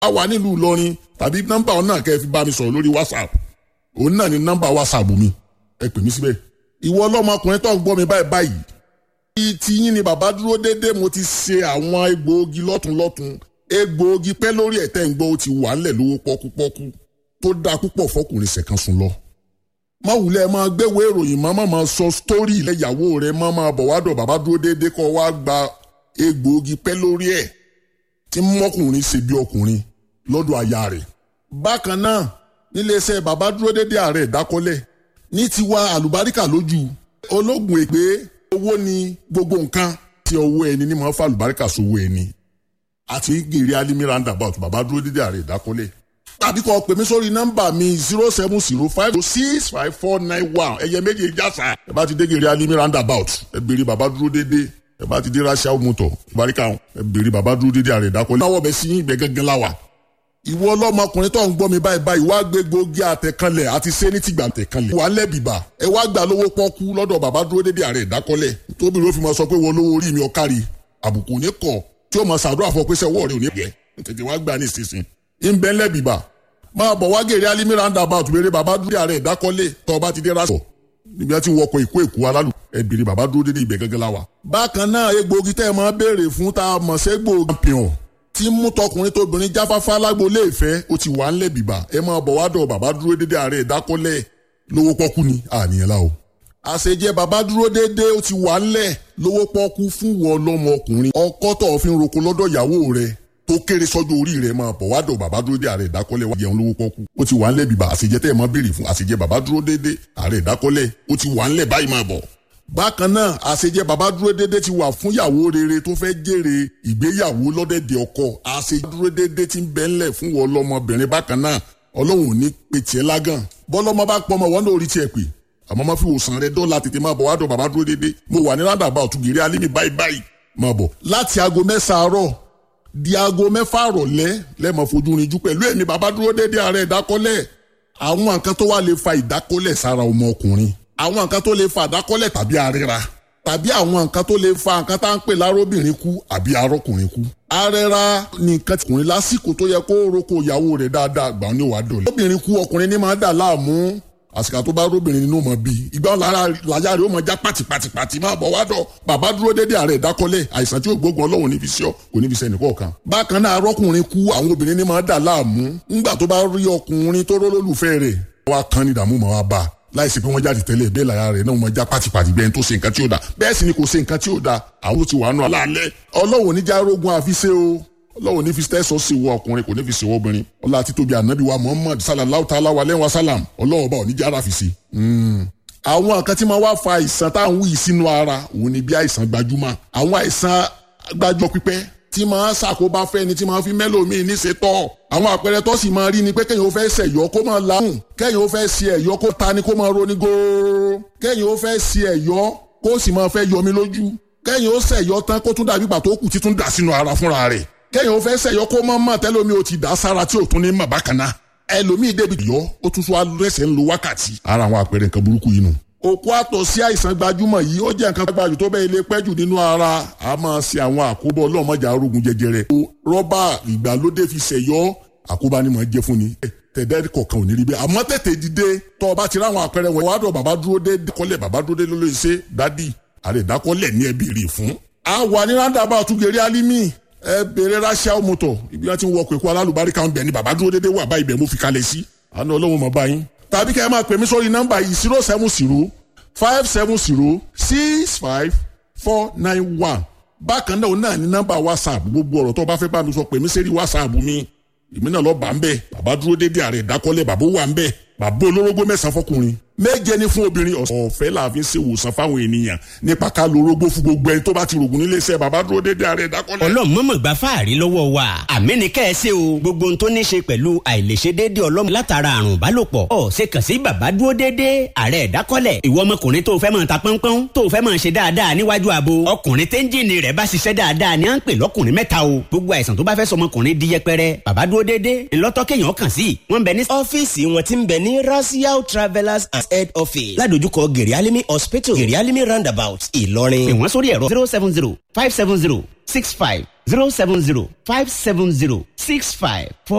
a wà nílùú Ìlọrin tàbí nọ́mbà ọ̀nà kẹ́ ẹ fi bá mi sọ̀rọ̀ lórí WhatsApp òun náà ni nọ́mbà WhatsApp mi ẹ pè mí síbẹ̀ ìwọ ọlọ́mọkùnrin tó ń gbọ́ mi báyìí báyìí ti yín ni bàbá dúró déédéé mo ti ṣe àwọn egbòogi lọ́tùnlọ́tùn egbòogi pẹ́ lórí ẹ̀tẹ́ ń gbọ́ ó ti wà ńlẹ̀ lówó pọ́kúpọ́kú tó dáa púpọ̀ fọkùnrin ṣẹ̀kan sùn lọ. má wulẹ̀ máa gbéwèé ìròyìn má má máa sọ sítórì ilẹ̀ ìyàwó rẹ̀ má máa bọ̀ wádọ̀ bàbá dúró déédéé kọ́ wá gba egbòogi pẹ́ lórí ẹ̀ tí mọ́kùnrin ṣe bí ọkùnrin lọ́dọ̀ aya rẹ̀. bákan náà níléeṣẹ́ bàbá dúró déédéé ààrẹ ìdákọ́lẹ̀ ní tiwa àlùbáríkà lójú ológun èpè owó ni gbogbo nǹkan tí ọwọ́ ẹni ní máa ń fa àlùbáríkà sówó ẹni àti gèrè alimi roundabout bàbá dúró dédé ààrẹ ìdákọ́lẹ̀ tàbí kọ́ pè mí sórí nọ́mbà mi zero seven zero five six five four nine one ẹ̀yẹ méje jásà ẹ bá ti dé gèrè alimi roundabout ẹ béèrè bàbá dúró dédé ẹ bá ti dé rachel motor barika ẹ béèrè bàbá dúró dédé ààrẹ ìdákọ́lẹ̀. náwó bẹ sí ibẹ̀ gángan láwà ìwọ ọlọ́mọkùnrin tó ń gbọ́ mi báyìí báyìí wá gbé gbòógì àtẹ̀kanlẹ̀ àti sẹ́ni tìgbà àtẹ̀kanlẹ̀ wà lẹ́bìbà ẹ wá gbà lówó pọ́kú lọ́dọ̀ bàbá dúró dédé ààrẹ ìdákọ́lẹ̀ tóbi ló fi máa sọ pé wọ́n lówó orí mi ọ̀kárí àbùkù ní kọ̀ tí ó máa ṣàdúrà fún ọ pé sẹ́wọ́ rẹ̀ ò ní yẹ tètè wá gbà ní ìsinsin ń bẹ́ lẹ́bìbà máa bọ̀ wá gèrè alimi roundabout béèrè bàbá dúró ààrẹ ìdákọ́lẹ̀ tọ́ ọba ti dé rásọ̀ níbi tí wọkọ̀ ìkó èkó alálù ẹ̀bìrì bàbá dúró dédé ibẹ̀ gẹ́gẹ́ láwa. bákan náà egbòogi tẹ́ ẹ máa béèrè fún tá a mọ̀ ségbò pìọ̀n tí mú tọkùnrin tóbìnrin jáfáfá lágbo léèfẹ́ ó ti wà ńlẹ̀ bìbà ẹ máa bọ̀ wá dọ̀ bàbá dúró dédé ààrẹ ìdákọ́lẹ̀ lówó pọ́kú ni àníyàn la o. àṣejẹ bàbá dúró dédé ó ti wà ńlẹ̀ lówó pọ́kú fún wọn lọ́mọ ọkùnrin ọkọ tó fi ń roko lọ́dọ̀ ìyàwó rẹ̀ tó kéré sọ́jọ́ orí rẹ̀ máa bọ̀ wá dọ̀ bàbá dúró dédé ààrẹ ìdákọ́lẹ̀ wá jẹun lówó pọ́kú ó ti wà ńlẹ̀ bìbà àṣejẹ tẹ́ ẹ máa béèrè fún àṣejẹ bàbá dúró dédé ààrẹ ìdákọ́lẹ̀ ó ti wà ńlẹ̀ báyìí máa bọ̀ bákan náà àṣejẹ bàbá dúró dédé ti wà fún ìyàwó rere tó fẹ́ jèrè ìgbéyàwó lọ́dẹ̀dẹ̀ ọkọ àṣejẹ dúró dédé ti ń bẹ ńlẹ̀ fún wọn lọ́mọbìnrin bákan náà ọlọ́run ò ní pe tiẹ̀ lágàn bọ́lọ́mọ bá pọ́ ọmọ wọn lórí tiẹ̀ pé àmọ́ má fi wòsàn rẹ dọ́là tètè máa bọ̀ wá dọ̀ bàbá dúró dédé mo wà ní rádàbà òtúgìrì alímì báyìí báyìí máa bọ̀ láti aago mẹ́sàn-án àárọ̀ di aago mẹ́fà rọ̀lẹ́ lẹ́mọ̀ fojú rinjú pẹ̀lú ẹ̀mí bàbá dúró dédé ààrẹ ìdákọ́lẹ̀ àwọn nǹkan tó wà lè fa ìdákọ́lẹ̀ sára ọmọ ọkùnrin àwọn nǹkan tó lè fa ìdákọ́lẹ̀ tàbí àríra tàbí àwọn nǹkan tó lè fa nǹkan tá à ń pè lárobìnrin kú àbí arọ́kùnrin kú. arẹra ni nǹkan tìkùnrin lásìkò tó yẹ kó roko ìyàwó rẹ̀ dáadáa gbà ní wàá dọ̀lẹ́. obìnrin kú ọkùnrin ní máa dà láàmú àsìkò tó bá róbìnrin nínú mọ̀ bíi ìgbà lára làyà rẹ̀ ó máa já pàtìpàtìpàtì máa bọ̀ wá dọ̀ bàbá dúró dédé ààrẹ ìdákọ́lẹ̀ àìsàn tí ó gbógun ọlọ́run ní fi sí ọ kò ní fi sẹ́ni kọ̀ọ̀kan. bákan náà arọ́kùnrin kú àwọn obìnrin ní máa dà láàmú ńgbà tó bá rí ọkùnrin tó rólólùfẹ́ rẹ̀ wá kan ní ìdààmú máa wá bá a láìsí pé wọ́n jáde tẹ́lẹ̀ bẹ́ẹ̀ lára rẹ̀ náà wọ́n já pátipàti bẹ́ẹ̀ tó ṣe nǹkan tí ó da bẹ́ẹ̀ sì ni kò ṣe nǹkan tí ó da àwọn tó ti wà nù aláàlẹ́ ọlọ́wọ́ níjà rogun àfiṣe o ọlọ́wọ́ ní fi tẹ́sọ̀ sí wọ ọkùnrin kò ní fi ṣèwọ́ obìnrin ọlá àti tóbi ànábì wa muhammad sallallahu ta'ala wa lẹ́wọ̀n salam ọlọ́wọ́ bá oníjà ara fi ṣe. àwọn nǹkan tí máa wá fa àìsàn táwọn wí sínú ara òun ni bí àìsàn gbajúmọ̀ àwọn àìsàn gbajúmọ̀ pípẹ́ tí máa ṣàkóbá fẹ́ni tí máa fi mẹ́lòmíì ní ṣe tọ́ àwọn àpẹẹrẹ tó sì máa rí ni pé kéèyàn ó fẹ́ ṣẹ̀yọ́ kó máa láhùn kéèyàn ó fẹ́ ṣe ẹ̀yọ́ kó ta ni kó máa roni góóró kéèyàn ó fẹ́ ṣe ẹ̀yọ́ kó sì máa fẹ́ yọmi lójú kéèyàn ó ṣẹ̀yọ́ tán kó tún dàbí pàtó kù títún dà sínú ara fúnra rẹ̀ kéèyàn ó fẹ́ ṣẹ̀yọ́ kó máa mọ̀ tẹ́lómi ó ti dà sára tí ò tún ní mọ̀ bákan náà ẹlòmíì débi yọ ó tún tún alẹ́sẹ̀ ń lo wákàtí ara àwọn àpẹẹrẹ nǹkan burúkú yìí nù òkú àtọ̀ sí àìsàn gbajúmọ̀ yìí ó jẹ́ nǹkan gbajù tó bẹ́ẹ̀ lè pẹ́jù nínú ara a máa ṣe àwọn àkóbọ̀ ọlọ́mọjà arógun jẹjẹrẹ. rọ́bà ìgbàlódé fi ṣẹ̀yọ́ àkóbá ni mò ń jẹ́ fún ni. tẹ̀dẹ́ kọ̀ọ̀kan ò ní rí bẹ́ẹ̀ àmọ́ tètè dìde tọ́ ọ bá ti ráwọn àpẹẹrẹ wọn wá dọ̀ bàbá dúró dé kọ́lẹ̀ bàbá dúró dé lólóyè ṣe dádì àrẹ ìdákọ́lẹ̀ ní ẹbí rè fún. a wà ní rándàbà àtúgẹ̀rẹ́ alimi ẹ bèrè ráṣíà mọ́tò ibi wọn ti wọ pẹ̀kú alálùbáríkà ń bẹ̀ ni bàbá dúró dédé wà báyìí bẹ̀ mo fi kalẹ̀ sí. àná ọlọ́run mọ̀ báyìí tàbí kẹ́ ẹ máa pè mí sórí nọ́mbà yìí zero seven zero five seven zero six five four nine one bákan náà náà ní nọ́mbà whatsapp gbogbo ọ̀rọ̀ tó bá fẹ́ bá mi sọ pè mí sẹ́rí whatsapp mi èmi náà lọ bá ń bẹ̀ bàbá dúró dédé ààrẹ ìdákọ́lẹ̀ bàbá wà ń bẹ̀ bàbá olórógbó mẹ́sàn-án fọkùnrin méje ní fún obìnrin ọ̀fẹ́ la fi ń ṣe ìwòsàn fáwọn ènìyàn nípa ká lo orógbó fún gbogbo ẹni tó bá ti rògùn nílé iṣẹ́ bàbá dúró dédé ààrẹ ìdákọ́lẹ̀. ọlọ́mọ̀mọ̀ gba fáàrí lọ́wọ́ wa àmì ní kẹ́ ẹ ṣe o gbogbo ohun tó ní ṣe pẹ̀lú àìlèṣe déédéé ọlọ́mọ látara àrùn ìbálòpọ̀ ọ̀ ṣe kàn sí bàbá dúró déédéé ààrẹ ìdákọ́lẹ̀ ìwọ ọmọkùnrin tó fẹ́ máa ta pọ́npọ́n tó fẹ́ máa ṣe dáadáa níwájú abo ọkùnrin téńjìnì rẹ̀ bá ṣiṣẹ́ dáadáa ni à ń pè lọ́kùnrin mẹ́ta o gbogbo àìsàn tó bá fẹ́ sọmọkùnrin di yẹpẹrẹ bàbá dúró déédéé ńlọ́tọ́ kéèyàn kàn sí wọ́n bẹ ní. ọ́fíìsì wọn ti ń bẹ ní rasiao travellers and head office ládojúkọ gèrèálímì hospital gèrèálímì roundabout ìlọrin. pè wọ́n sórí ẹ̀rọ zero seven zero five seven zero six five zero seven zero five seven zero six five four.